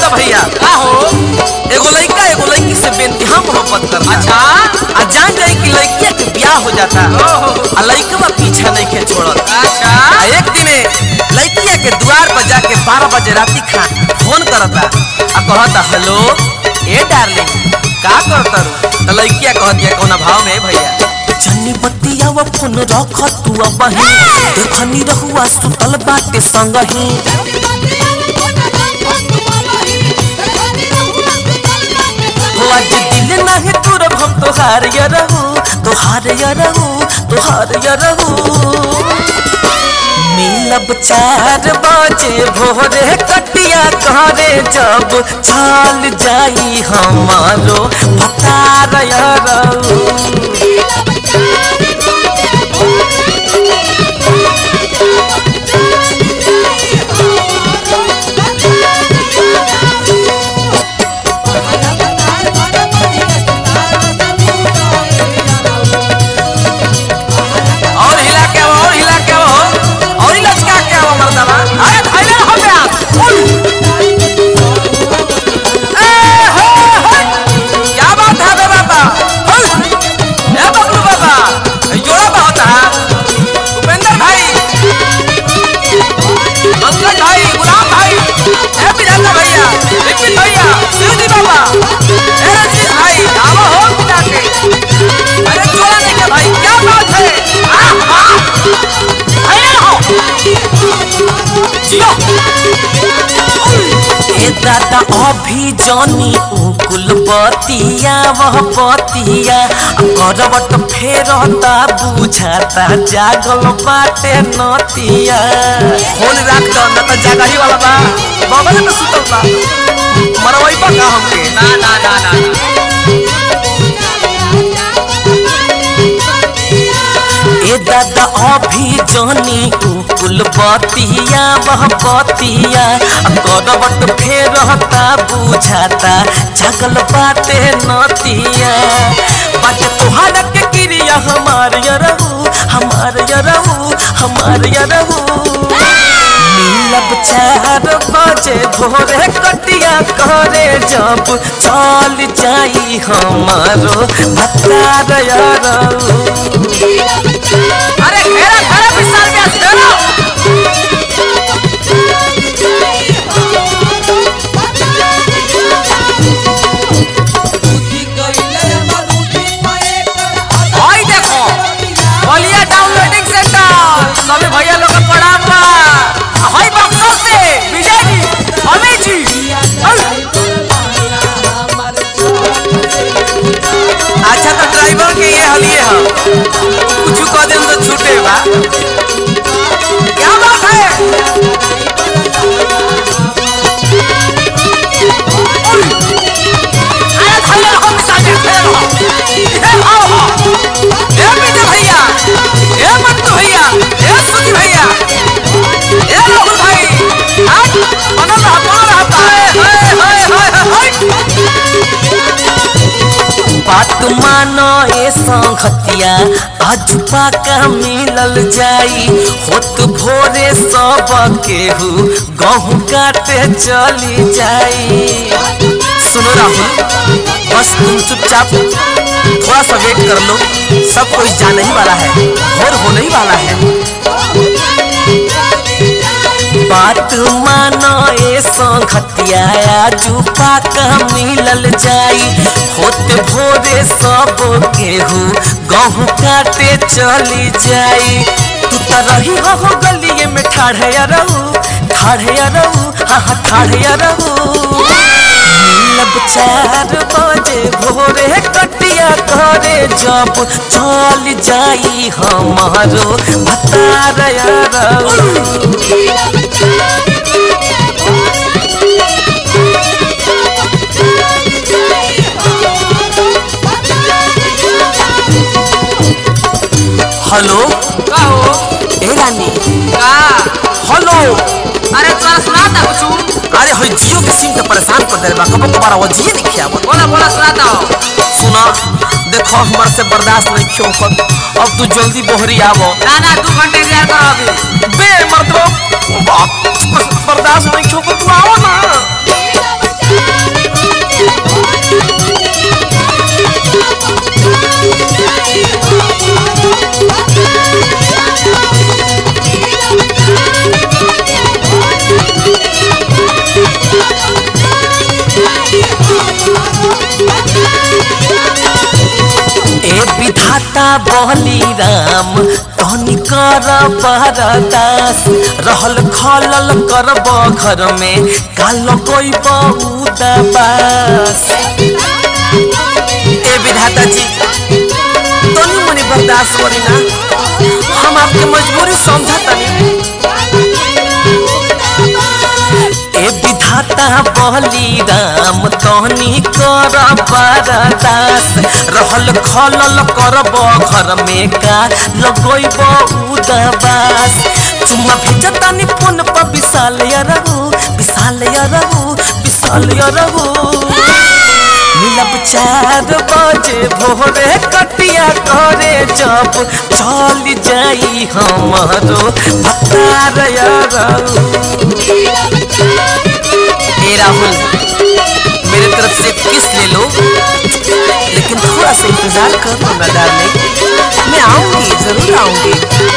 तो भैया का हो एगो लड़का एगो लड़की से बेनतिहा मोहब्बत करता अच्छा आ जान जाए कि लड़किया के ब्याह हो जाता ओहो। आ लड़कवा पीछा नहीं के छोड़त अच्छा आ एक दिने लड़किया के द्वार पर जाके बारह बजे राती खा फोन करता आ कहता हेलो ए डार्लिंग का करता रू तो लड़किया कहतिया कौना भाव में भैया जन्नी बत्तिया वो फोन रख तू अब ही देखनी रहुआ सुतल बाटे संग ही हो आज दिल नाही तुरब हम तोहार या रहू तोहार या रहू तोहार या रहू मिलब चार बजे भोरे कटिया करे जब चल जाई हमारो भतार या रहू और हिला के आओ और हिला के आओ और ही लचका के आओ मर्दवा अरे धैले हो गया उल ए हो हो क्या बात है बे बाबा उल ए बबलू बाबा ए, जोड़ा बहुत है उपेंद्र भाई अंकल भाई गुलाम भाई ए बिरंगा भैया विपिन भैया शिवजी बाबा ए रजनीश भाई आओ हो पिता के अरे जोड़ा नहीं क्या भाई क्या बात है आह, आह। धैर्य रहो। जियो। ए दादा अभी जानी उकुल बतिया वह बतिया करवट फेरता बुझाता जागल बाटे नतिया फोन राख दो न त जागही वाला बा बगल में सुतल बा मरवाई बा का हमके ना ना ना ना ए दादा अभी जानी उकुल बतिया वह बतिया करवट फेरता बुझाता जागल बाटे नतिया बाटे तोहार के क्रिया हमार यरहू हमार यरहू हमार यरहू मिलब चार बजे भोरे कटिया करे जब चल जाई हमारो भतार यरहू अरे घेरा घेरा विशाल व्यास घेरा भाई देखो बलिया डाउनलोडिंग सेंटर सभी भैया लोग का प्रणाम बा हाय बक्सर से विजय जी अमित जी अच्छा तो ड्राइवर के ये हलिए हम कुछ कह देम तो छूटे बा क्या बात है अरे खड़े रहो विशाल जी खड़े रहो ए आओ आओ ए विजय भैया ए मंटू भैया ए सुजी भैया ए राहुल भाई आज बनल रहा बनल रहा हाय हाय हाय हाय बात मानो ए संगतिया आज पाका मिलल जाई होत भोरे सब केहू गहूँ काटे चली जाई सुनो राहुल बस तुम चुपचाप थोड़ा सा वेट कर लो सब कोई जाने ही वाला है और होने ही वाला है बात मानो ए संगतिया आजू पाका मिलल जाई होत भोरे सब केहू गहूँ काटे चली जाई तू तो रही हो गलिए में ठाढ़े रहू ठाढ़े रहू हाँ हाँ ठाढ़े रहू मिलब चार बजे भोरे कटिया करे जब चल जाई हमारो भतार रहू हेलो का हो ए रानी का हेलो अरे तोरा सुनाता कुछ अरे हो जियो के सिम के परेशान कर दे बा कबो कबार वो जियो नहीं खिया बोला बोला सुनाता हो सुना देखो हमारे से बर्दाश्त नहीं क्यों कर अब तू जल्दी बोहरी आवो ना ना दू घंटे इंतजार करो अभी बे मर्दो बाप बर्दाश्त नहीं क्यों कर तू आओ ना विधाता बहली राम तहनी कर बरदास रहल खलल करब घर में काल कोई उदाबास ए विधाता जी तनी मनी बर्दाश्त करी ना हम आपके मजबूरी समझा तनी ए विधाता बहली राम तहनी कर बरदास रहल खलल करब घर में का लगैब उदाबास चुम्मा भेजतानी फोन पर विशाल रहू विशाल रहू विशाल रहू मिलब चार बजे भोरे कटिया करे जब चल जाई हमारो भतार ए राहुल मेरे तरफ से किस ले लो लेकिन थोड़ा सा इंतजार कर दो ना डार्लिंग मैं आऊंगी जरूर आऊंगी